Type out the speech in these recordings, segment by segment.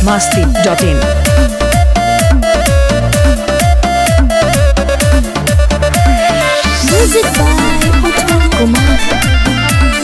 masti.in. Music by Uttam Kumar.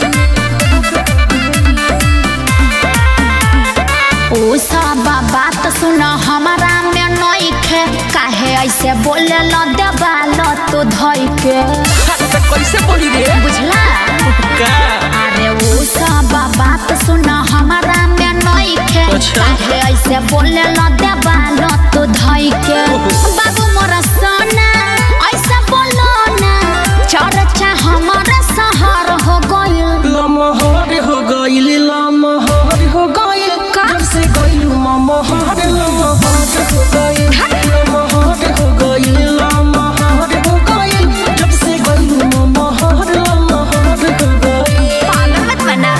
ओ सब बात सुन हमारा में नइखे काहे ऐसे बोले ल देवाल तो धइ के कैसे बोली रे बुझला का अरे वो सब बात सुन हमारा में नइखे अच्छा। काहे ऐसे बोले ल देवाल तो धइ के बाबू मोरा सोना ऐसे बोलो ना चर्चा हमारा शहर हो गइल लमहर हो गइल लमहर हो गइल का? जब से गइल ममहर लमहर हो गइल लमहर हो गइल लमहर हो गइल जब से गइल ममहर लमहर हो गइल पागल मत बना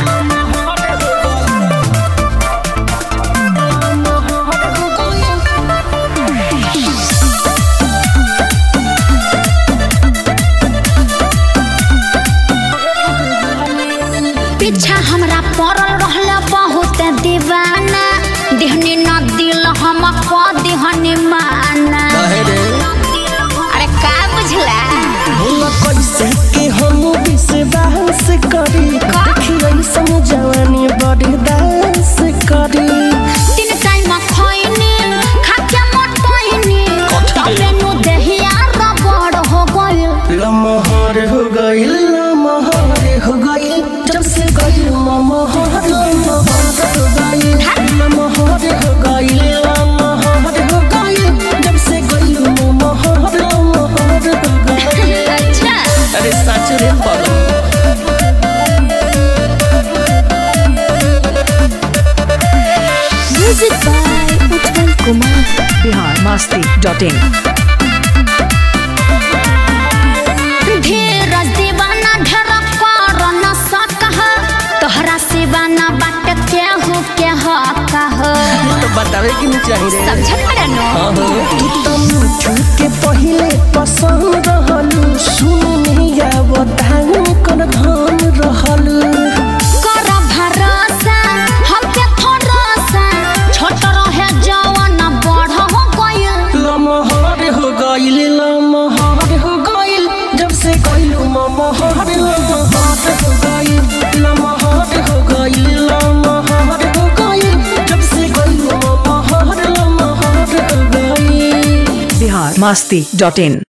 पीछा हमरा पड़ल रहल बहुत दीवाना दिहनी न दिल हम क दिहनी माना अरे का बुझला भोला कैसे के हम विश्वास करी देखिए समझवानी बड़ी दास करी तीन टाइम खइनी खाके मोटइनी तबे नु देहिया रबड़ हो गइल लमहर हो गइल लमहर हो गइल जब से गइल ममहर लमहर हो गइल लमहर हो गइल लमहर हो गइल जब से गइल ममहर लमहर हो गइल अच्छा अरे सच रे बाबा music by Utpal Kumar Bihar masti.in. Dheeraj दीवाना ढेर कर न सकह तोहरा सिवाना बाट केहू के हकह तो बतावे कि नहीं चाहिए रे समझत बड़ा नो हाँ हो तू तो मुझू के पहले पसंद रहलू सुन नहीं आवतान कर धन रहलू कर भरोसा हमके थोड़सा छोट रहे जवान बड़ हो गइल लमहर हो गइल लमहर हो गइल जब से गइल ममहर लमहर हो गइल लमहर हो गइल लमहर हो गइल जब से गइल ममहर लमहर हो गइल Bihar masti.in.